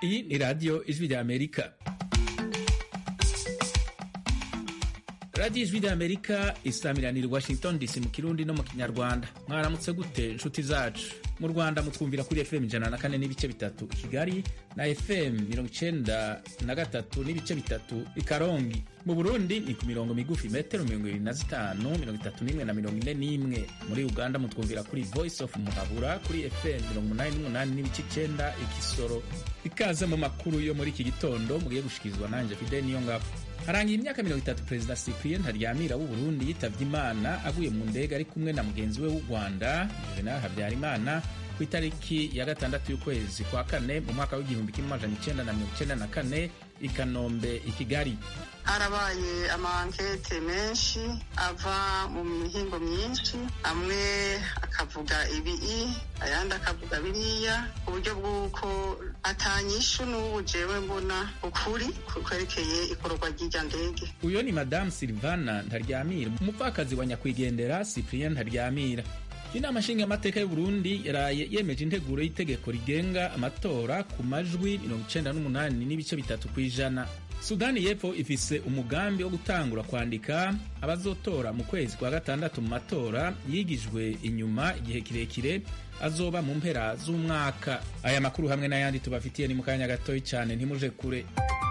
iyi ni radiyo ijwi rya amerika radiyo ijwi rya amerika isamiranira i washington dc mu kirundi no mu kinyarwanda mwaramutse gute inshuti zacu mu rwanda mutwumvira kuri fm ijana na kane n'ibice bitatu i kigali na fm mirongo icenda na gatatu n'ibice bitatu i karongi mu burundi ni ku mirongo migufi metero mirongo ibiri na zitanu mirongo itatu n'imwe na mirongo ine n'imwe muri uganda mutwumvira kuri voice of muhabura kuri fm mirongo umunani n'umunani n'ibice icenda ikisoro ikaze mu makuru yo muri iki gitondo mugiye gushikirizwa nanje fide niyo ngabo harangiye imyaka mirongo itatu perezida cyprien ntaryamira w'u burundi yitavye imana aguye mu ndege ari kumwe na mugenzi we w'u rwanda juvenal habyarimana ku itariki ya gatandatu y'ukwezi kwa kane mu mwaka w'igihumbi kimwe amajana icenda na mirongo icenda na kane i kanombe i kigali harabaye amankete menshi ava mu mihingo myinshi amwe akavuga ibii ayandi akavuga biriya ku buryo bw'uko atanyishu n'ubu jewe mbona ukuri kwerekeye ikorwa ry'irya ndege uyo ni madamu silvana ntaryamira umupfakazi wa nyakwigendera cyprien ntaryamira inama nshingamateka y'uburundi yaraye yemeje integuro y'itegeko rigenga amatora ku majwi mirongo icenda n'umunani n'ibice bitatu ku ijana sudani y'epfo ifise umugambi wo gutangura kwandika abazotora mu kwezi kwa gatandatu mu matora yigijwe inyuma igihe kirekire azoba mu mpera z'umwaka aya makuru hamwe n'ayandi tubafitiye ni mu kanya gatoyi cyane ntimuje kure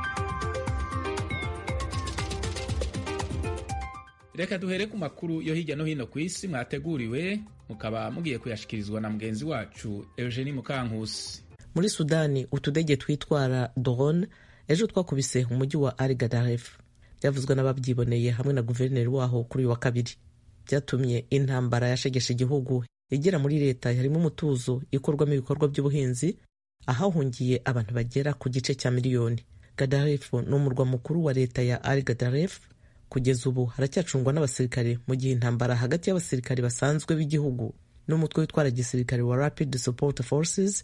reka duhere ku makuru yo hirya no hino ku isi mwateguriwe mukaba mugiye kuyashikirizwa na mugenzi wacu eugenie mukankusi muri sudani utudege twitwara drone ejo twakubise umujyi wa al gadaref byavuzwe n'ababyiboneye hamwe na guverineri waho kuri uyu wa kabiri byatumye intambara yashegeshe igihugu igera muri leta harimo umutuzo ikorwamo ibikorwa by'ubuhinzi ahahungiye abantu bagera ku gice cya miliyoni gadaref ni umurwa mukuru wa leta ya al gadaref kugeza ubu haracyacungwa n'abasirikare mu gihe intambara hagati y'abasirikare basanzwe b'igihugu n'umutwe witwara gisirikare wa rapid support forces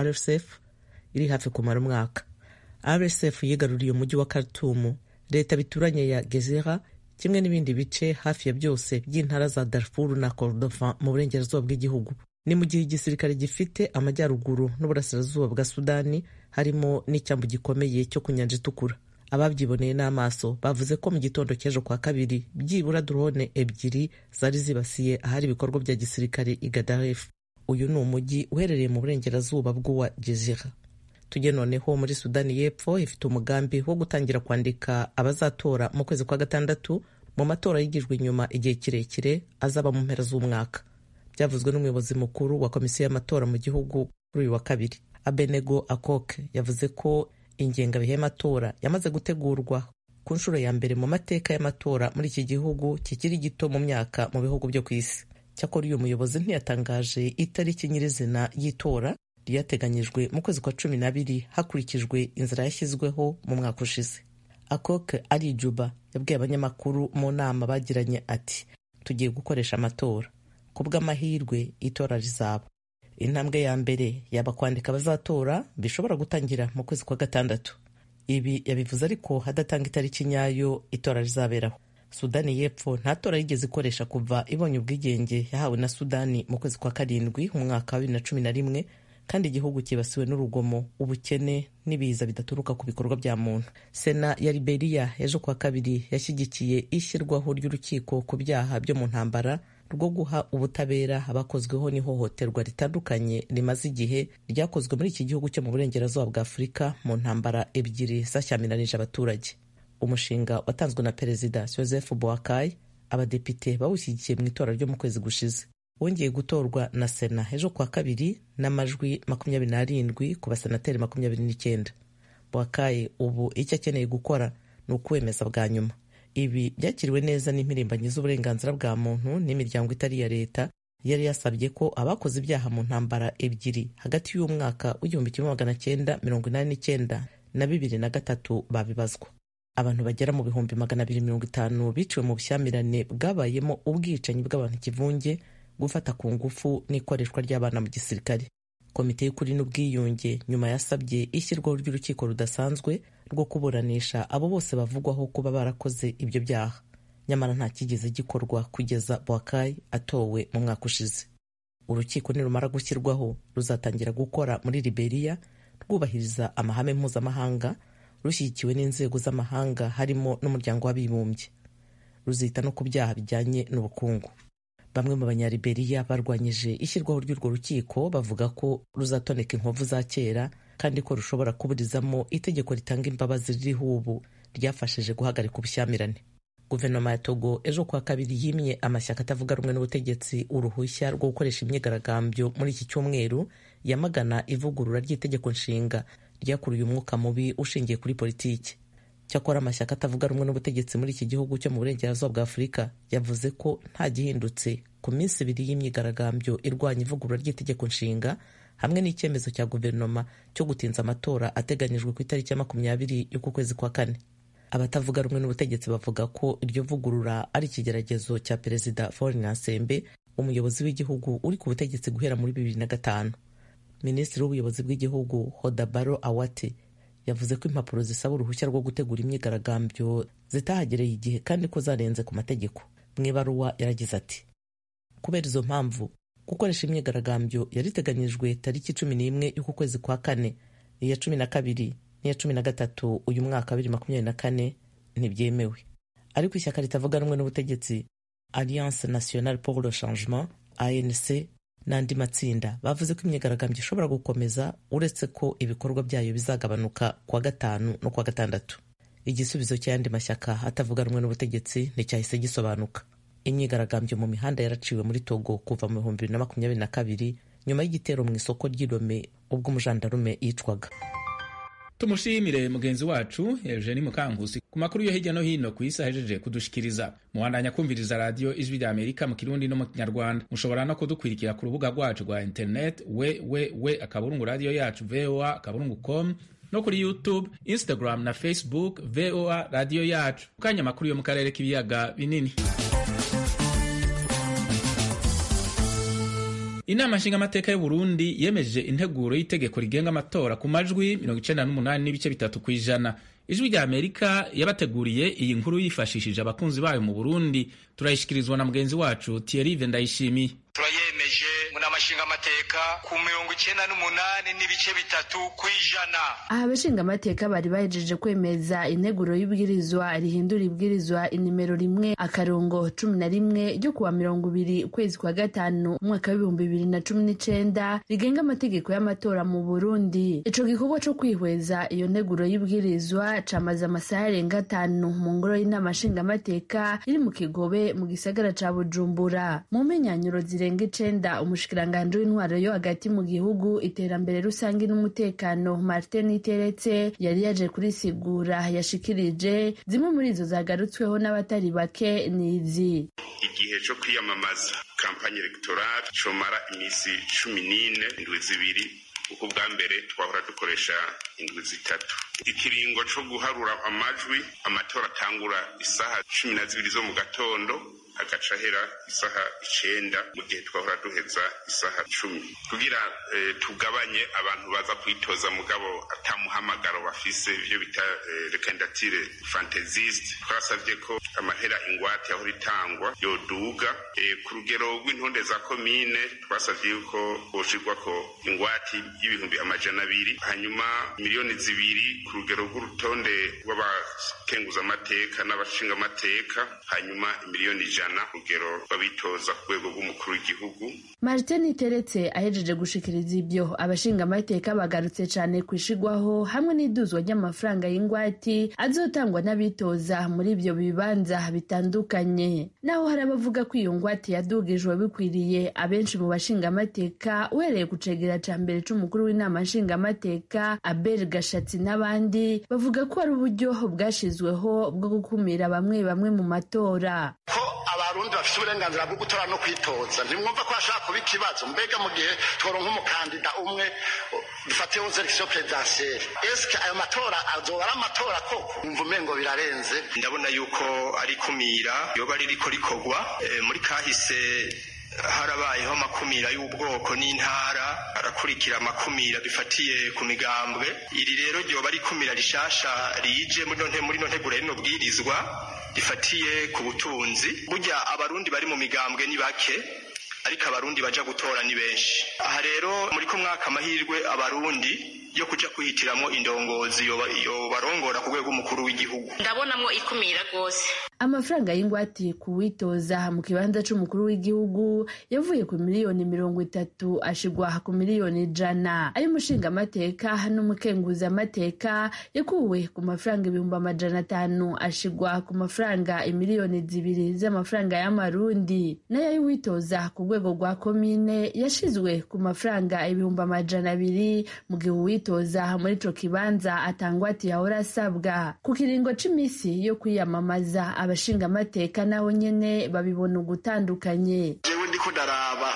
rsf iri hafi kumara umwaka rsf yigaruriye umujyi wa khartoum leta bituranye ya gezira kimwe n'ibindi bice hafi ya byose by'intara za darfur na kordofan mu burengerazuba bw'igihugu ni mu gihe igisirikare gifite amajyaruguru n'uburasirazuba bwa sudani harimo n'icyambu gikomeye cyo ku nyanja itukura ababyiboneye n'amaso bavuze ko mu gitondo cy'ejo kwa kabiri byibura drone ebyiri zari zibasiye ahari ibikorwa bya gisirikare i gadaref uyu ni umujyi uherereye mu burengerazuba bw'uwa jezira tujye noneho muri sudani y'epfo ifite umugambi wo gutangira kwandika abazatora mu kwezi kwa gatandatu mu matora yigijwe inyuma igihe kirekire azaba mu mpera z'umwaka byavuzwe n'umuyobozi mukuru wa komisiyo y'amatora mu gihugu kuri uyu wa kabiri abenego akoke yavuze ko ingengabihe y'amatora yamaze gutegurwa ku nshuro ya mbere mu mateka y'amatora muri iki gihugu kikiri gito mu myaka mu bihugu byo ku isi cyakora uyu muyobozi ntiyatangaje itariki nyirizina y'itora ryateganyijwe mu kwezi kwa cumi n'abiri hakurikijwe inzira yashyizweho mu mwaka ushize akoke ari juba yabwiye abanyamakuru mu nama bagiranye ati tugiye gukoresha amatora ku bw'amahirwe itora rizaba intambwe ya mbere yaba kwandika abazatora bishobora gutangira mu kwezi kwa gatandatu ibi yabivuze ariko hadatanga itariki nyayo itora rizaberaho sudani y'epfo nta tora yigeze ikoresha kuva ibonye ubwigenge yahawe na sudani mu kwezi kwa karindwi mu mwaka wa bibiri na cumi na rimwe kandi igihugu cyibasiwe n'urugomo ubukene n'ibiza bidaturuka ku bikorwa bya muntu sena ya liberiya ejo kwa kabiri yashyigikiye ishyirwaho ry'urukiko ku byaha byo mu ntambara rwo guha ubutabera abakozweho n'ihohoterwa ritandukanye rimaze igihe ryakozwe muri iki gihugu cyo mu burengerazuba bwa afurika mu ntambara ebyiri zashyamiranyije abaturage umushinga watanzwe na perezida joseph boakai abadepite bawushyigikiye mu itora ryo mu kwezi gushize wongeye gutorwa na sena ejo kwa kabiri n'amajwi makumyabiri n'arindwi ku basenateri makumyabiri n'icyenda boakai ubu icyo akeneye gukora ni ukuwemeza bwa nyuma ibi byakiriwe neza n'impirimbanyi z'uburenganzira bwa muntu n'imiryango itari iya leta yari yasabye ko abakoze ibyaha mu ntambara ebyiri hagati y'umwaka w'igihumbi kimwe magana cyenda mirongo inani n'icyenda na bibiri na gatatu babibazwa abantu bagera mu bihumbi magana abiri mirongo itanu biciwe mu bushyamirane bwabayemo ubwicanyi bw'abantu ikivunge gufata ku ngufu n'ikoreshwa ry'abana mu gisirikare komite y'ukuri n'ubwiyunge nyuma yasabye ishyirwaho ry'urukiko rudasanzwe rwo kuburanisha abo bose bavugwaho kuba barakoze ibyo byaha nyamara nta kigeze gikorwa kugeza Boakai atowe mu mwaka ushize urukiko nirumara gushyirwaho ruzatangira gukora muri Liberia rwubahiriza amahame mpuzamahanga rushyigikiwe n'inzego z'amahanga harimo n'umuryango w'abibumbye ruzita no ku byaha bijyanye n'ubukungu bamwe mu banyaliberiya barwanyije ishyirwaho ry'urwo rukiko bavuga ko ruzatoneka inkovu za kera kandi ko rushobora kuburizamo itegeko ritanga imbabazi ririho ubu ryafashije guhagarika ubushyamirane guverinoma ya togo ejo kuwa kabiri yimye amashyaka atavuga rumwe n'ubutegetsi uruhushya rwo gukoresha imyigaragambyo muri iki cyumweru yamagana ivugurura ry'itegeko nshinga ryakuruye umwuka mubi ushingiye kuri politiki cyakora amashyaka atavuga rumwe n'ubutegetsi muri iki gihugu cyo mu burengerazuba bwa afurika yavuze ko nta gihindutse ku minsi ibiri y'imyigaragambyo irwanya ivugurura ry'itegeko nshinga hamwe n'icyemezo cya guverinoma cyo gutinza amatora ateganyijwe ku itariki ya makumyabiri y'uku kwezi kwa kane abatavuga rumwe n'ubutegetsi bavuga ko iryo vugurura ari ikigeragezo cya perezida Faure Gnassingbe umuyobozi w'igihugu uri ku butegetsi guhera muri bibiri na gatanu minisitiri w'ubuyobozi bw'igihugu Hodabaro Awate yavuze ko impapuro zisaba uruhushya rwo gutegura imyigaragambyo zitahagereye igihe kandi ko zarenze ku mategeko mu ibaruwa yaragize ati kubera izo mpamvu gukoresha imyigaragambyo yari iteganyijwe tariki cumi n'imwe y'uku kwezi kwa kane iya cumi na kabiri n'iya cumi na gatatu uyu mwaka wa bibiri makumyabiri na kane ntibyemewe ariko ishyaka ritavuga rumwe n'ubutegetsi alliance nationale pour le changement anc n'andi matsinda bavuze ko imyigaragambyo ishobora gukomeza uretse ko ibikorwa byayo bizagabanuka kuwa gatanu no kuwa gatandatu igisubizo cy'ayandi mashyaka atavuga rumwe n'ubutegetsi nticyahise gisobanuka imyigaragambyo mu mihanda yaraciwe muri togo kuva mu bihumbi bibiri na makumyabiri na kabiri nyuma y'igitero mu isoko ry'irome ubwo umujandarume yicwaga tumushimire mugenzi wacu Eugenie Mukankusi ku makuru yo hirya no hino ku isi ahejeje kudushikiriza muhandanya kumviriza radiyo ijwi rya Amerika mu kirundi no mu kinyarwanda mushobora no kudukwirikira ku rubuga rwacu rwa internet we we we akaburungu radiyo yacu voa akaburungu com no kuri youtube instagram na facebook voa radiyo yacu kanya amakuru yo mu karere k'ibiyaga binini inama nshingamateka y'u Burundi yemeje integuro y'itegeko rigenga amatora ku majwi 98 n'ibice bitatu ku ijana ijwi rya amerika yabateguriye iyi nkuru yifashishije abakunzi bayo mu burundi turayishyikirizwa na mugenzi wacu thierry ndayishimiye turayemeje mu nama nshingamateka ku mirongo icyenda n'umunani n'ibice bitatu ku ijana aha abashingamateka bari bahejeje kwemeza integuro y'ibwirizwa rihindura ibwirizwa inimero rimwe akarongo cumi na rimwe ryo kuwa mirongo ibiri ukwezi kwa gatanu umwaka w'ibihumbi bibiri na cumi n'icenda rigenga amategeko y'amatora mu burundi ico gikorwa co kwihweza iyo nteguro y'ibwirizwa camaze amasaha arenga atanu mu ngoro y'inama nshingamateka iri mu kigobe mu gisagara ca bujumbura mu menyanyuro zirenga icenda umushikiranganji w'intwaro yo hagati mu gihugu iterambere rusange n'umutekano martin iteretse yari yaje kurisigura yashikirije zimwe muri izo zagarutsweho n'abatari bake nizi igihe co kwiyamamaza kampanye electorale comara imisi cumi n'ine indwi zibiri kuko ubwa mbere twahora dukoresha indwi zitatu ikiringo co guharura amajwi amatora atangura isaha cumi na zibiri zo mu gatondo agaca ahera isaha icenda mu gihe twahora duheza isaha cumi kugira eh, tugabanye abantu baza kwitoza mugabo atamuhamagaro bafise ivyo bita eh, rekandatire fantaziste twasavye ko amahera ingwate yahora itangwa yoduga eh, ku rugero rw'intonde za komine twasavye yuko hoshirwako ingwati y'ibihumbi amajana abiri hanyuma miliyoni zibiri ku rugero rw'urutonde rw'abakenguzamateka n'abashingamateka hanyuma miliyoni ijana rugero babitoza ku rwego rw'umukuru w'igihugu martin teretse ahejeje gushikiriza ibyo abashingamateka bagarutse cyane ku ishigwaho hamwe n'iduzwa ry'amafaranga y'ingwati azotangwa n'abitoza muri ibyo bibanza bitandukanye naho hari abavuga ko iyo ngwate yadugijwe bikwiriye abenshi mu bashingamateka uhereye ku cegera ca mbere c'umukuru w'inama nshingamateka abel gashatsi n'abandi bavuga ko ari uburyo bwashizweho bwo gukumira bamwe bamwe mu matora ko abarundi bafite uburenganzira bwo gutora no kwitoza ntimwumva ko hashobora kuba ikibazo mbega mu gihe tworonka umukandida umwe dufate wo selekisiyo perezidansiyeri esike ayo matora azoba ari amatora koko umva umengo birarenze ndabona yuko ari kumira yoba ririko rikorwa Eh, muri kahise harabayeho amakumira y'ubwoko n'intara arakurikira amakumira bifatiye ku migambwe iri rero ryoba ari ikumira rishasha rije muri no nte- muri no nteguro rino bwirizwa rifatiye ku butunzi burya abarundi bari mu migambwe ni bake ariko abarundi baja gutora ni benshi aha rero muri ko mwaka amahirwe abarundi yo kuja kwihitiramo indongozi yobarongora ku rwego umukuru w'igihugu ndabonamwo ikumira rwose amafaranga y'ingwate ku witoza mu kibanza c'umukuru w'igihugu yavuye ku miliyoni mirongo itatu ashigwa ku miliyoni ijana ay'umushingamateka n'umukenguzamateka yakuwe ku mafaranga ibihumbi amajana atanu ashigwa ku mafaranga imiliyoni zibiri z'amafaranga y'amarundi nayo y'uwitoza ku rwego rwa komine yashizwe ku mafaranga ibihumbi amajana abiri mu gihe uwitoza muri ico kibanza atangwati yahora asabwa ku kiringo c'imisi yo kwiyamamaza abashingamateka naho nyene babibona ugutandukanye jewe ndiko ndaraba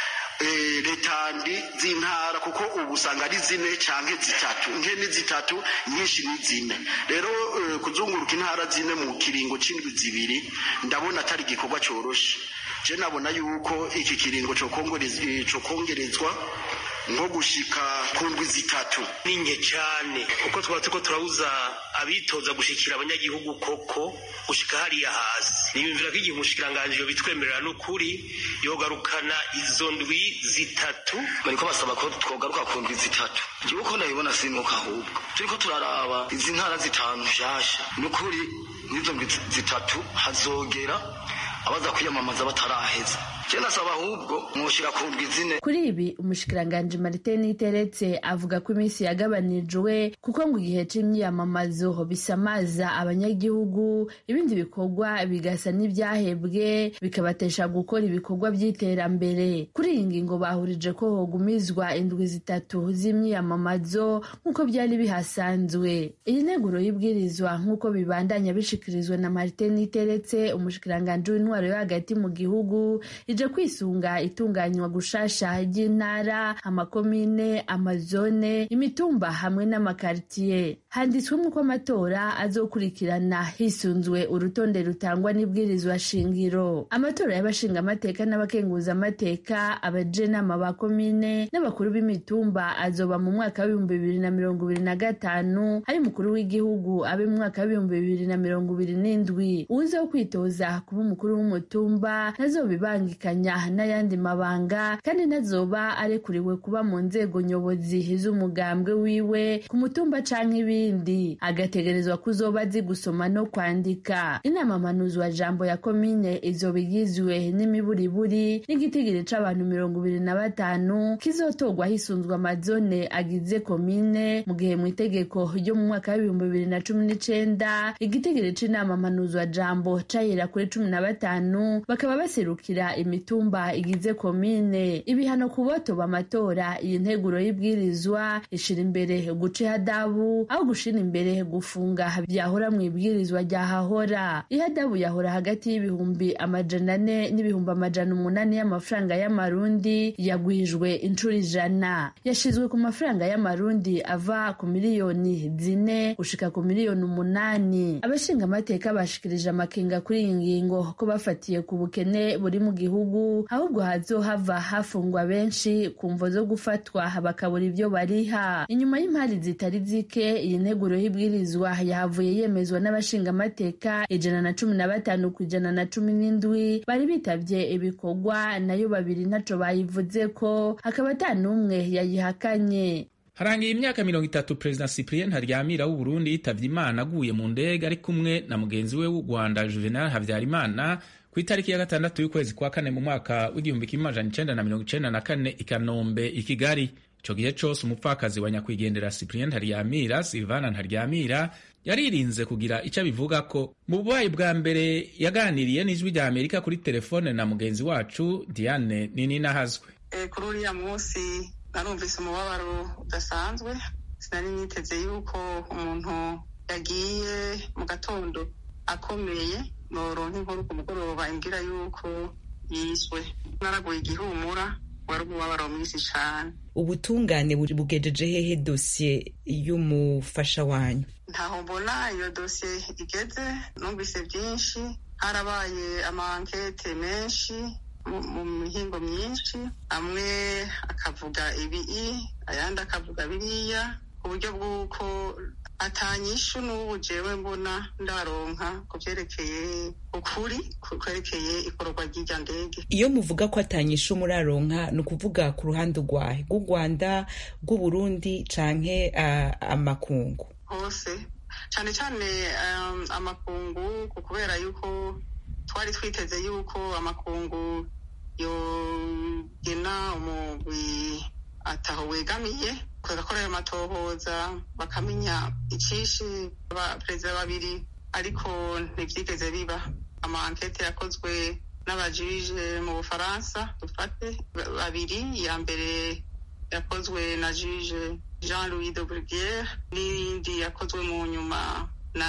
letandi z'intara kuko ubu usanga ari zine canke zitatu nke ni zitatu nyinshi ni zine rero kuzunguruka intara zine mu kiringo c'indwi zibiri ndabona atari igikorwa coroshe je nabona yuko iki kiringo cokongerezwa nko gushika ku ndwi zitatu ni nke cyane kuko twaba turiko turabuza abitoza gushikira abanyagihugu koko gushika hariya hasi niyumvira ko igihe umushikiranganji yobitwemerera n'ukuri yogarukana izo ndwi zitatu bariko basaba ko twogaruka ku ndwi zitatu jewe ko ndabibona sinuka ahubwo turiko turaraba izi ntara zitanu nshasha n'ukuri n'izo ndwi zitatu hazogera abaza kwiyamamaza bataraheza nasaba ahubwo mwoshira ku ndwi zine kuri ibi umushikiranganji marite niteretse avuga ko iminsi yagabanijwe kuko ngo igihe c'imyiyamamazo bisamaza abanyagihugu ibindi bikorwa bigasa n'ivyahebwe bikabatesha gukora ibikorwa vy'iterambere kuri iyi ngingo bahurije ko hogumizwa indwi zitatu z'imyiyamamazo nk'uko vyari bihasanzwe iyi nteguro y'ibwirizwa nk'uko bibandanya bishikirizwa na marite niteretse umushikiranganji w'intwaro yo hagati mu gihugu ije kwisunga itunganywa gushasha ry'intara amakomine amazone imitumba hamwe n'amakaritiye handitswemo ko amatora azokurikirana hisunzwe urutonde rutangwa n'ibwirizwa shingiro amatora y'abashingamateka n'abakenguzamateka abajenama ba komine n'abakuru b'imitumba azoba mu mwaka w'ibihumbi bibiri na mirongo ibiri na gatanu ari umukuru w'igihugu abe mu mwaka w'ibihumbi bibiri na mirongo ibiri n'indwi uwuze wo kwitoza kuba umukuru w'umutumba ntazobibangikanya n'ayandi mabanga kandi ntazoba arekuriwe kuba mu nzego nyobozi z'umugambwe wiwe ku mutumba canke ibindi agategerezwa kuzoba azi gusoma no kwandika inama mpanuzwa jambo ya komine izoba igizwe n'imiburiburi n'igitigiri c'abantu mirongo ibiri na batanu kizotorwa hisunzwe amazone agize komine mu gihe mu itegeko ryo mu mwaka w'ibihumbi bibiri na cumi n'icenda igitigiri c'inama mpanuzwa jambo cahera kuri cumi na batanu bakaba baserukira imitumba igize komine ibihano ku botoba amatora iyi nteguro y'ibwirizwa ishira imbere guca ihadabu aho gushira imbere gufunga byahora mu ibwirizwa ryahahora ihadabu yahora hagati y'ibihumbi amajana ane n'ibihumbi amajana umunani y'amafaranga y'amarundi yagwijwe inshuro ijana yashizwe ku mafaranga y'amarundi ava ku miliyoni zine gushika ku miliyoni umunani abashinga amateka bashikirije amakenga kuri iyi ngingo ko bafatiye ku bukene buri mu gihugu ahubwo hazohava hafungwa benshi ku mvo zo gufatwa bakabura ibyo bariha inyuma y'impari zitari zike iyi nteguro y'ibwirizwa yahavuye yemezwa n'abashingamateka ijana na cumi na batanu ku ijana na cumi n'indwi bari bitavye ibikorwa nayo babiri ntaco bayivuze ko hakaba ata n'umwe yayihakanye harangiye imyaka mirongo itatu perezida cyprien ntaryamira w'uburundi yitavye imana aguye mu ndege ari kumwe na mugenzi we w'u rwanda juvenal habyarimana ku itariki ya gatandatu y'ukwezi kwa kane mu mwaka w'igihumbi kimwe amajana icenda na mirongo icenda na kane i kanombe i kigali ico gihe cose umupfakazi wa nyakwigendera cyprien ntaryamira silvana ntaryamira yaririnze kugira ico abivuga ko mu bubayi bwa mbere yaganiriye n'ijwi rya amerika kuri telefone na mugenzi wacu diane nini nahazwe e, kuri uriya munsi narumvise umubabaro udasanzwe sinari niteze yuko umuntu yagiye mu gatondo akomeye noronka inkuru ku mugoroba imbwira yuko yiswe naraguye igihumura wari umubabaro mwinshi cane ubutungane bugejeje hehe dosiye y'umufasha wanyu ntaho mbona iyo dosiye igeze numvise byinshi harabaye amankete menshi mu mihingo myinshi amwe akavuga ibi ayandi akavuga biriya ku buryo bw'uko atanyishu n'ubu jewe mbona ndaronka ku vyerekeye ukuri kwerekeye ikorwa ry'irya ndege iyo muvuga ko atanyishu muraronka ni ukuvuga ku ruhande rwahe rw'u rwanda rw'uburundi canke uh, amakungu hose cane cane um, amakungu kubera yuko twari twiteze yuko amakungu yogena umugwi ataho wegamiye bagakora ayo matohoza bakamenya icishe abaperezida babiri ariko ntivyigeze biba ama ankete yakozwe n'abajije mu bufaransa dufate babiri iya mbere yakozwe na jije jean louis de bruguiere n'iyindi yakozwe mu nyuma na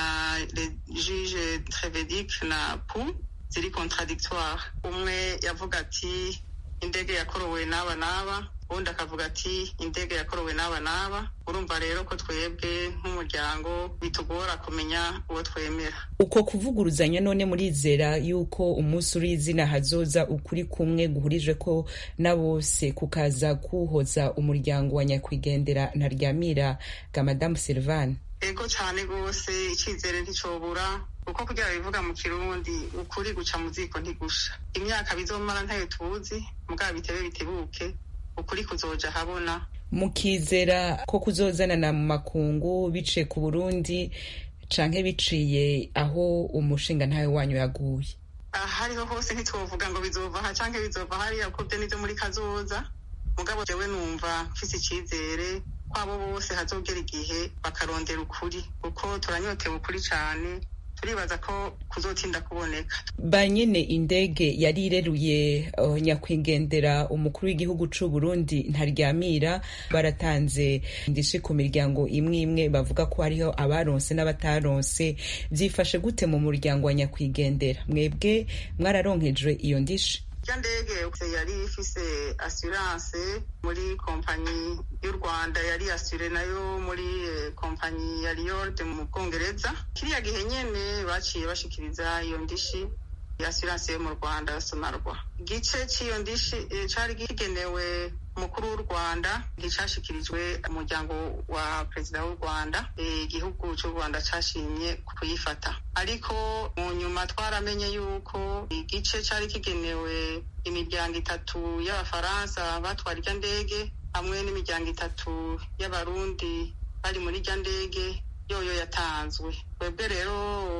jije trevedic na pou ziri contradictoire umwe yavuga ati indege yakorowe n'aba n'aba ubundi akavuga ati indege yakorowe n'aba n'aba urumva rero ko twebwe nk'umuryango bitugora kumenya uwo twemera uko kuvuguruzanya none murizera yuko umunsi uri izina hazoza ukuri kumwe guhurije ko na bose kukaza kuhoza umuryango wa nyakwigendera ntaryamira ga madamu silvane ego cyane rwose icyizere nticobura uko kugira bivuga mu kirundi ukuri guca mu ziko ntigusha imyaka bizomara ntayo tuzi mugabo bitebe bitebuke ukuri kuzoja habona mukizera ko kuzozanana mu makungu biciye ku burundi canke biciye aho umushinga ntawe wanyu yaguye ahariho hose ntitwovuga ngo bizova aha canke bizova hariya kuko vyo nivyo muri kazoza mugabo jewe numva mfise icizere kwabo bose hazogera igihe bakarondera ukuri kuko turanyotewe ukuri cane turibaza ko kuzotinda kuboneka ba nyene indege yari ireruye uh, nyakwigendera umukuru w'igihugu c'u Burundi ntaryamira baratanze ndishi ku miryango imwe imwe bavuga ko hariho abaronse n'abataronse vyifashe gute mu muryango wa nyakwigendera mwebwe mwararonkejwe iyo ndishi irya ndege yari ifise assurance muri kompanyi y'u rwanda yari asure nayo muri kompanyi ya riyord mu bwongereza kiriya gihe nyene baciye bashikiriza iyo ndishi assurance yo mu rwanda sonarwa igice cy'iyo ndishi cari kigenewe umukuru w'u rwanda nticashikirijwe umuryango wa perezida w'u rwanda igihugu cy'u rwanda cashimye kuyifata ariko mu nyuma twaramenye yuko igice cari kigenewe imiryango itatu y'abafaransa batwara irya ndege hamwe n'imiryango itatu y'abarundi bari muri irya ndege yoyo yatanzwe twebwe rero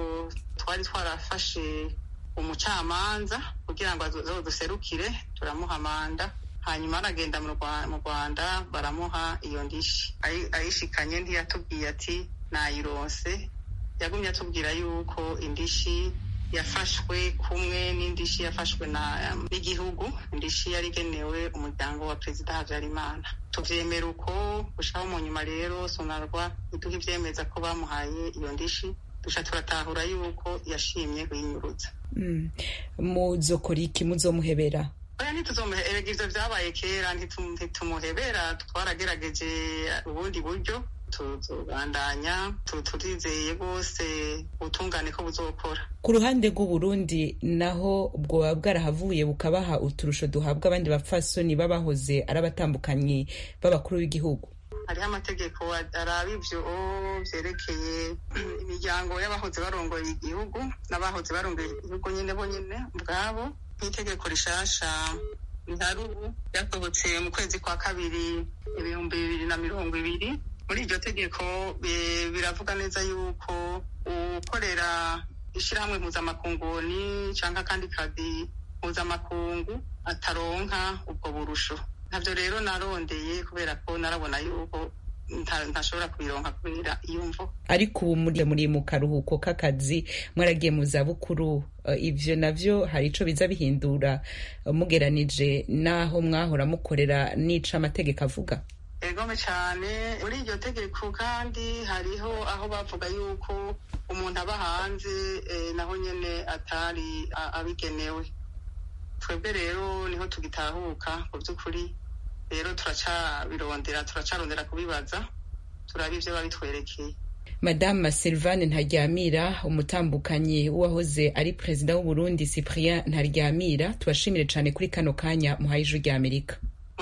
twari twarafashe umucamanza kugira ngo azoduserukire turamuha manda hanyuma aragenda mu rwanda baramuha iyo ndishi ayishikanye ntiyatubwiye ati nayironse yagumye atubwira yuko indishi yafashwe kumwe n'indishi yafashwe n'igihugu indishi yari igenewe umuryango wa perezida habyarimana tuvyemera uko gushikaho mu nyuma rero sonarwa iduha ivyemeza ko bamuhaye iyo ndishi duca turatahura yuko yashimye kuyinyuruza muzokora iki muzomuhebera oya ntituzomuhebera ivyo vyabaye kera ntitumuhebera twaragerageje ubundi buryo tuzobandanya turizeye rwose ubutungane ko buzokora ku ruhande rw'uburundi naho bwoba bwarahavuye bukabaha uturusho duhabwa abandi bapfasoni babahoze ari abatambukanyi b'abakuru b'igihugu hariho amategeko araba ivyo vyerekeye imiryango y'abahoze barongoye igihugu n'abahoze barongoye igihugu nyene bo nyene ubwabo nk'itegeko rishasha ntarubu ryasohotse mu kwezi kwa kabiri ibihumbi bibiri na mirongo ibiri muri iryo tegeko biravuga neza yuko ukorera ishyirahamwe mpuzamakunguni cyangwa akandi kazi mpuzamakungu ataronka ubwo burusho ntabyo rero narondeye kubera ko narabona yuko ntashobora kubironka kubera iyo mvo ariko ubu muri mu karuhuko k'akazi mwaragiye mu zabukuru ivyo navyo hari ico biza bihindura mugeranije n'aho mwahora mukorera n'ico amategeko avuga egome cyane muri iryo tegeko kandi hariho aho bavuga yuko umuntu aba hanze naho nyene atari abigenewe twebwe rero niho tugitahuka mu by'ukuri rero turacabirondera turacarondera kubibaza turaba ivyo babitwerekeye madame Sylvane Ntaryamira umutambukanyi w'uwahoze ari perezida w'u Burundi Cyprien Ntaryamira tubashimire cyane kuri kano kanya muhaye ijwi rya Amerika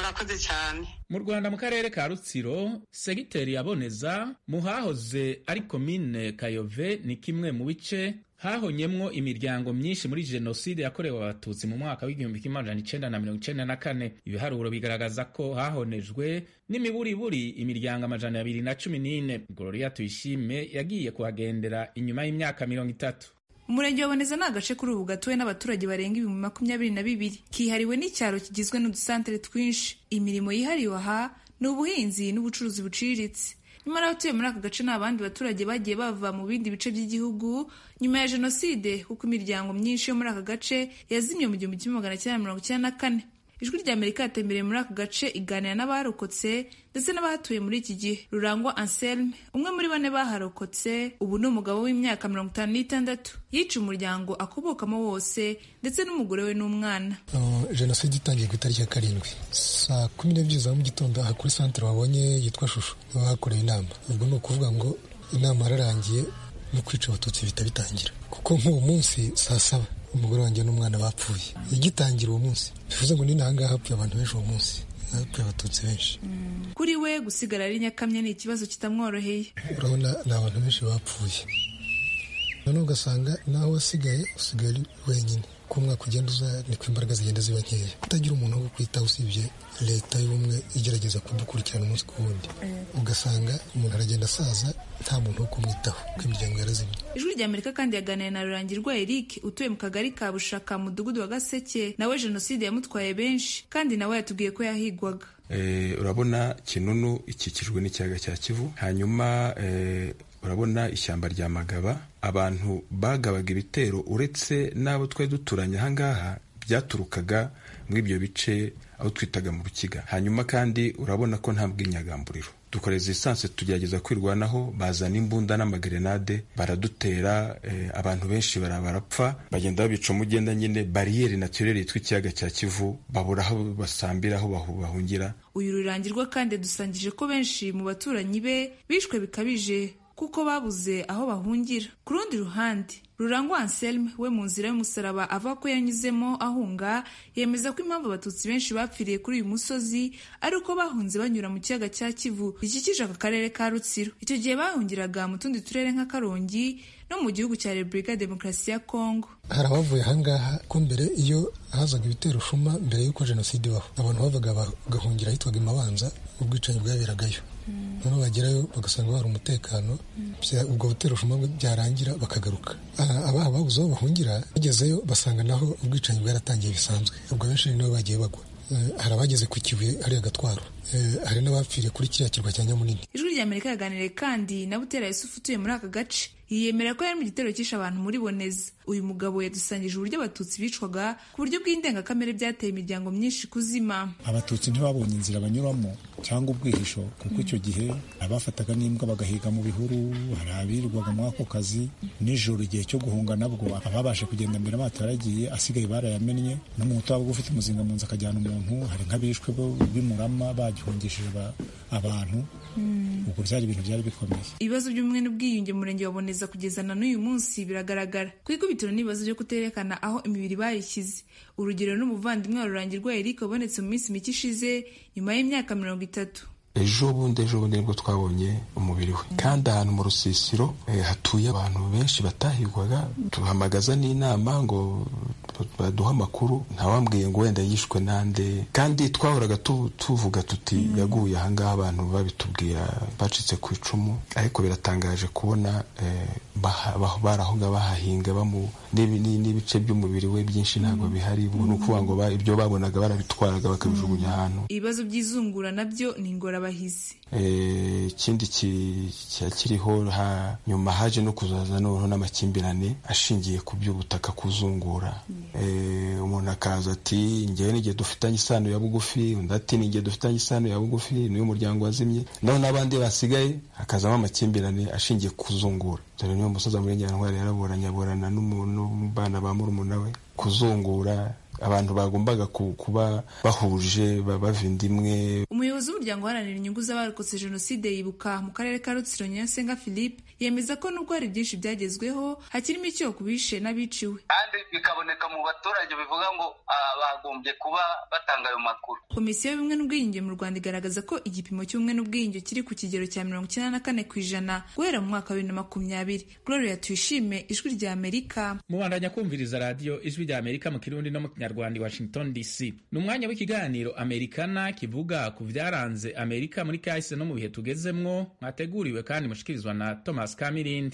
murakoze cyane mu rwanda mu karere ka rutsiro segiteri yaboneza mu hahoze ari komine kayove ni kimwe mu bice hahonyemwo imiryango myinshi muri jenoside yakorewe abatutsi mu mwaka w'igihumbi kimwe amajana icenda na mirongo icenda na kane ibiharuro bigaragaza ko hahonejwe n'imiburiburi imiryango amajana abiri na cumi n'ine gloria tuyishime yagiye kuhagendera inyuma y'imyaka mirongo itatu umurenge wa boneza ni agace kuri ubu gatuwe n'abaturage barenga ibihumbi makumyabiri na bibiri kihariwe n'icyaro kigizwe n'udusantere twinshi imirimo yihariwe aha ni ubuhinzi n'ubucuruzi buciriritse nyamara abatuye muri aka gace ni abandi baturage bagiye bava mu bindi bice by'igihugu nyuma ya jenoside kuko imiryango myinshi yo muri aka gace yazimye mu gihumbi kimwe magana cyenda mirongo icyenda na kane ijwi rya amerika yatembereye muri aka gace iganira n'abarokotse ndetse n'abahatuye muri iki gihe rurangwa anselme umwe muri bane baharokotse ubu ni umugabo w'imyaka mirongo itanu n'itandatu yica umuryango akobokamo wose ndetse n'umugore we n'umwana jenoside itangiye ku itariki ya karindwi saa kumi n'ebyiri za mu gitondo aha kuri santere wabonye yitwa shusho niho hakorewe inama ubwo ni ukuvuga ngo inama yararangiye no kwica abatutsi bihita bitangira kuko nk'uwo munsi saa saba umugore wanjye n'umwana bapfuye igitangira uwo munsi bivuze ngo ni n'ahangaha hapfuye abantu benshi uwo munsi hapfuye abatutsi benshi kuri we gusigara ari nyakamye ni ikibazo kitamworoheye urabona ni abantu benshi bapfuye noneho ugasanga naho wasigaye usigaye ari wenyine uko umwaka ugenda uza niko imbaraga zigenda ziba nkeya utagira umuntu wo kwitaho usibye leta y'ubumwe igerageza kudukurikirana umunsi ku wundi ugasanga umuntu aragenda asaza nta muntu wo kumwitaho kuko imiryango yarazimye ijwi rya amerika kandi yaganiriye na rurangirwa eric utuye mu kagari ka bushaka mu mudugudu wa gaseke nawe jenoside yamutwaye benshi kandi nawe yatubwiye ko yahigwaga urabona kinunu ikikijwe n'ikiyaga cya kivu hanyuma urabona ishyamba rya magaba abantu bagabaga ibitero uretse n'abo twari duturanye ahangaha byaturukaga muri ibyo bice aho twitaga mu rukiga hanyuma kandi urabona ko nta bw'inyagamburiro dukoreza esanse tugerageza kwirwanaho bazana imbunda n'amagrenade baradutera abantu benshi barapfa bagenda babica umugenda nyine bariyeri naturere yitwa ikiyaga cya kivu babura aho basambira aho bahungira uyu rurangirwa kandi dusangije ko benshi mu baturanyi be bishwe bikabije kuko babuze aho bahungira ku rundi ruhande rurangwa anselme we mu nzira y'umusaraba avuga ko yanyuzemo ahunga yemeza ko impamvu abatutsi benshi bapfiriye kuri uyu musozi ari uko bahunze banyura mu kiyaga cya kivu gikikije aka karere ka rutsiro icyo gihe bahungiraga mu tundi turere nka karongi no mu gihugu cya repubulika ya demokarasi ya kongo hari abavuye ahangaha ko mbere iyo hazaga ibitero shuma mbere y'uko jenoside ibaho abantu bavaga bagahungira ahitwaga imabanza ubwicanyi bwaberagayo noneho bagerayo bagasanga hari umutekano ubwo butero shuma byarangira bakagaruka abaha babuze aho bahungira bagezeyo basanga naho ubwicanyi bwaratangiye bisanzwe ubwo benshi nibo bagiye bagwa hari abageze ku kibuye hariya gatwaro hari n'abapfiriye kuri kiriya kirwa cya nyamunini ijwi rya amerika yaganiriye kandi na butera yusufu utuye muri aka gace yiyemera ko yari mu gitero cyishe abantu muri boneza uyu mugabo yadusangije uburyo abatutsi bicwaga ku buryo bw'indengakamere byateye imiryango myinshi kuzima abatutsi ntibabonye inzira banyuramo cyangwa ubwihisho kuko icyo gihe abafataga n'imbwa bagahiga mu bihuru hari abirirwaga muri ako kazi nijoro igihe cyo guhunga nabwo ababasha kugenda mbere amato yaragiye asigaye barayamennye n'umuntu waba ufite umuzinga mu nzu akajyana umuntu hari nk'abishwe b'imurama bagihungishije abantu ubwo byari ibintu byari bikomeye ibibazo by'ubumwe n'ubwiyunge mu murenge wa boneza kugeza na n'uyu munsi biragaragara ku ikubitiro n'ibibazo byo kuterekana aho imibiri bayishyize urugero n'umuvandimwe wa rurangirwa eric wabonetse mu minsi mike ishize nyuma y'imyaka mirongo itatu ejo bundi ejo bundi nibwo twabonye umubiri we kandi ahantu mu rusisiro hatuye abantu benshi batahigwaga tuhamagaza n'inama ngo baduha amakuru ntawambwiye ngo wenda yishwe nande kandi twahoraga tuvuga tuti yaguye ahangaha abantu babitubwira bacitse ku icumu ariko biratangaje kubona bari aho ngaho bahahinga n'ibice by'umubiri we byinshi ntabwo bihari ni ukuvuga ngo ibyo babonaga barabitwaraga bakabijugunya ahantu ibibazo by'izungura nabyo ni ingorabahizi ikindi kiriho nyuma haje no kuzaza noneho n'amakimbirane ashingiye ku by'ubutaka kuzungura umuntu akaza ati ngewe n'igihe dufitanye isano ya bugufi undi ati n'igihe dufitanye isano ya bugufi niyo muryango wazimye naho n'abandi basigaye hakazamo amakimbirane ashingiye ku kuzungura dore niyo musoza muri nyantwari yaraburanye aburana n'umubana ba murumuna we kuzungura abantu bagombaga kuba bahuje bava inda imwe umuyobozi w'umuryango uharanira inyungu z'abarokotse jenoside yibuka mu karere ka rutsiro nyasenga philippe yemeza ko nubwo hari byinshi byagezweho hakirimo icyo ku bishe n'abiciwe kandi bikaboneka bikaboneka mu baturage bivuga ngo bagombye kuba batanga ayo makuru komisiyo y'ubumwe n'ubwiyunge mu rwanda igaragaza ko igipimo cy'ubumwe n'ubwiyunge kiri ku kigero cya mirongo icyenda na kane ku ijana guhera mu mwaka wa bibiri na makumyabiri gloria tuyishime ijwi rya amerika mubandanya kumviriza radiyo ijwi rya amerika mu kirundi no mu kinyarwanda i washington dc ni umwanya w'ikiganiro amerikana kivuga ku byaranze amerika muri kahise no mu bihe tugezemwo mwateguriwe kandi mushikirizwa na thomas kamirindi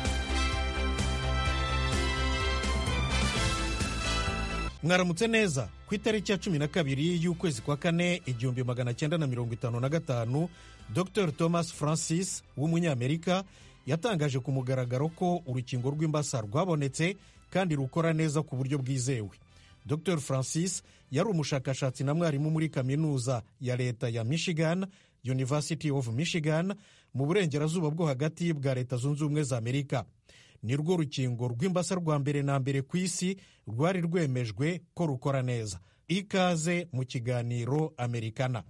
mwaramutse neza ku itariki ya cumi na kabiri y'ukwezi kwa kane igihumbi magana cyenda na mirongo itanu na gatanu dr thomas francis w'umunyamerika yatangaje ku mugaragaro ko urukingo rw'imbasa rwabonetse kandi rukora neza ku buryo bwizewe dr francis yari umushakashatsi na mwarimu muri kaminuza ya leta ya michigan university of michigan mu burengerazuba bwo hagati bwa leta zunze ubumwe za amerika ni rwo rukingo rw'imbasa rwa mbere na mbere ku isi rwari rwemejwe ko rukora neza ikaze mu kiganiro amerikana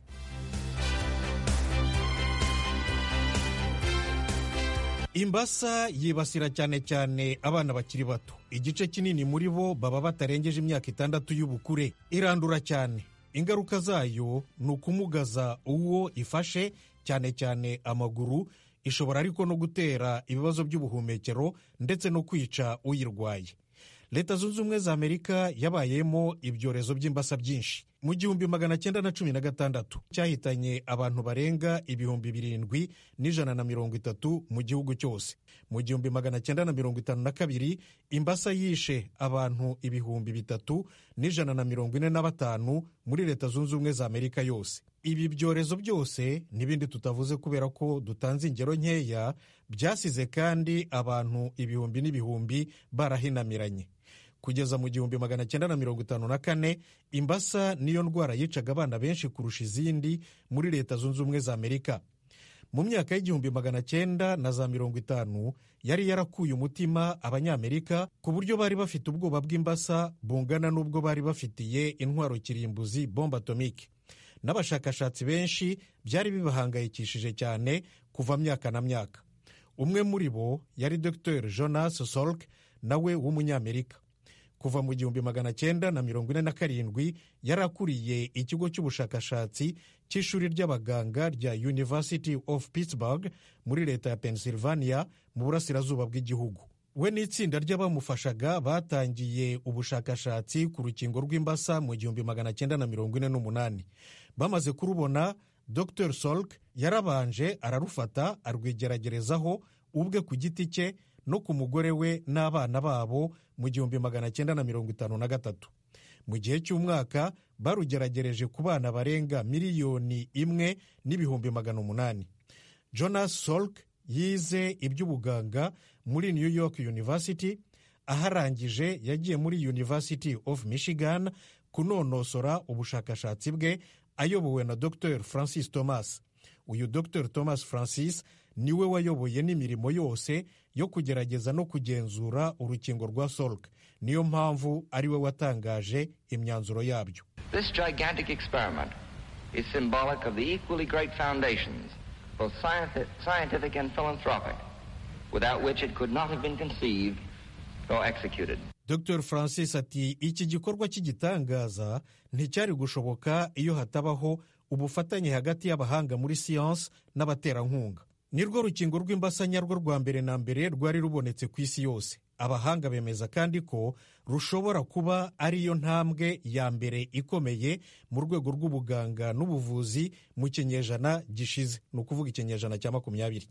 imbasa yibasira cyane cyane abana bakiri bato igice kinini muri bo baba batarengeje imyaka itandatu y'ubukure irandura cyane ingaruka zayo ni ukumugaza uwo ifashe cyane cyane amaguru ishobora ariko no gutera ibibazo by'ubuhumekero ndetse no kwica uyirwaye leta zunze ubumwe za amerika yabayemo ibyorezo by'imbasa byinshi mu gihumbi magana cyenda na cumi na gatandatu cyahitanye abantu barenga ibihumbi birindwi n'ijana na mirongo itatu mu gihugu cyose mu gihumbi magana cyenda na mirongo itanu na kabiri imbasa yishe abantu ibihumbi bitatu n'ijana na mirongo ine na batanu muri leta zunze ubumwe za amerika yose ibi byorezo byose n'ibindi tutavuze kubera ko dutanze ingero nkeya byasize kandi abantu ibihumbi n'ibihumbi barahinamiranye kugeza mu gihumbi magana cyenda na mirongo itanu na kane imbasa niyo ndwara yicaga abana benshi kurusha izindi muri leta zunze ubumwe za amerika mu myaka y'igihumbi magana cyenda na za mirongo itanu yari yarakuye umutima abanyamerika ku buryo bari bafite ubwoba bw'imbasa bungana n'ubwo bari bafitiye intwaro kirimbuzi bombe atomike n'abashakashatsi benshi byari bibahangayikishije cyane kuva myaka na myaka umwe muri bo yari dr jonas salk nawe w'umunyamerika kuva mu gihumbi magana cyenda na mirongo ine na karindwi yari akuriye ikigo cy'ubushakashatsi cy'ishuri ry'abaganga rya university of pittsburgh muri leta ya pennsylvania mu burasirazuba bw'igihugu we n'itsinda ry'abamufashaga batangiye ubushakashatsi ku rukingo rw'imbasa mu gihumbi magana cyenda na mirongo ine n'umunani bamaze kurubona dr solk yarabanje ararufata arwigeragerezaho ubwe ku giti cye no ku mugore we n'abana babo mu gihumbi magana cyenda na mirongo itanu na gatatu mu gihe cy'umwaka barugeragereje ku bana barenga miliyoni imwe n'ibihumbi magana umunani jonas solk yize iby'ubuganga muri new york university aharangije yagiye muri university of michigan kunonosora ubushakashatsi bwe ayobowe na dr francis thomas uyu dr thomas francis niwe wayoboye n'imirimo yose yo kugerageza no kugenzura urukingo rwa solk niyo mpamvu ari we watangaje imyanzuro yabyo This gigantic experiment is symbolic of the equally great foundations, both scientific and philanthropic, without which it could not have been conceived or executed. dr francis ati iki gikorwa cy'igitangaza nticyari gushoboka iyo hatabaho ubufatanye hagati y'abahanga muri siyansi n'abaterankunga ni rwo rukingo rw'imbasa nyarwo rwa mbere na mbere rwari rubonetse ku isi yose abahanga bemeza kandi ko rushobora kuba ariyo ntambwe ya mbere ikomeye mu rwego rw'ubuganga n'ubuvuzi mu kinyejana gishize ni ukuvuga ikinyejana cya makumyabiri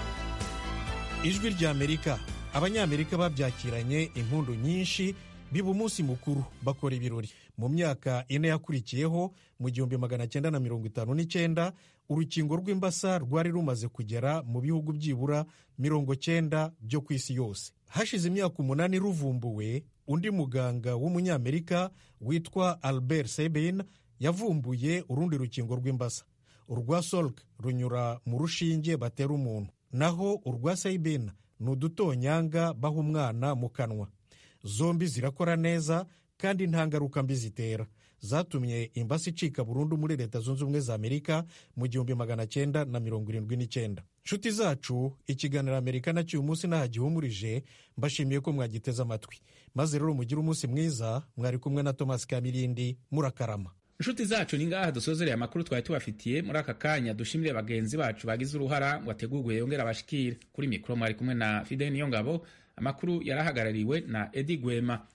ijwi ry'amerika abanyamerika babyakiranye impundu nyinshi biba umunsi mukuru bakora ibirori mu myaka ine yakurikiyeho mu gihumbi magana cyenda na mirongo itanu n'icyenda urukingo rw'imbasa rwari rumaze kugera mu bihugu byibura mirongo cyenda byo ku isi yose hashize imyaka umunani ruvumbuwe undi muganga w'umunyamerika witwa albert sabin yavumbuye urundi rukingo rw'imbasa urwa solk runyura mu rushinge batera umuntu naho urwa sabin ni udutonyanga baha umwana mu kanwa zombi zirakora neza kandi nta ngaruka mbi zitera zatumye imbasi icika burundu muri leta zunze ubumwe za amerika mu gihumbi magana cyenda na mirongo irindwi n'icyenda nshuti zacu ikiganiro amerika nacyo uyu munsi nahagihumurije mbashimiye ko mwagiteze amatwi maze rero mugire umunsi mwiza mwari kumwe na thomas kamirindi murakarama inshuti zacu ni ngaha dusozereye amakuru twari tubafitiye muri aka kanya dushimire bagenzi bacu bagize uruhara ngo ategurwe yongere abashikire kuri mikoro mwari kumwe na fidel niyongabo amakuru yarahagarariwe na edi gwema